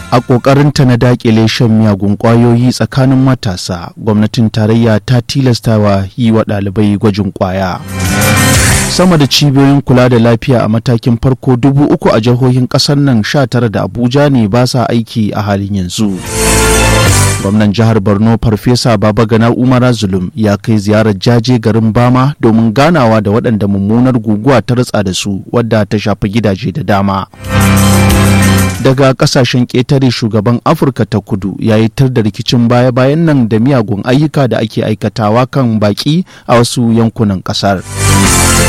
a ƙoƙarinta na daƙile shan miyagun ƙwayoyi tsakanin matasa gwamnatin tarayya ta tilastawa yi wa ɗalibai gwajin ƙwaya sama da cibiyoyin kula da lafiya a matakin farko dubu uku a jihohin ƙasar nan sha tara da abuja ne ba sa aiki a halin yanzu gwamnan jihar borno farfesa babagana umara zulum ya kai ziyarar jaje garin bama domin ganawa da waɗanda mummunar guguwa ta ratsa da su wadda ta shafi gidaje da dama daga kasashen ƙetare shugaban afirka ta kudu ya yi tar da rikicin baya-bayan nan da miyagun ayyuka da ake aikatawa kan baki a wasu yankunan ƙasar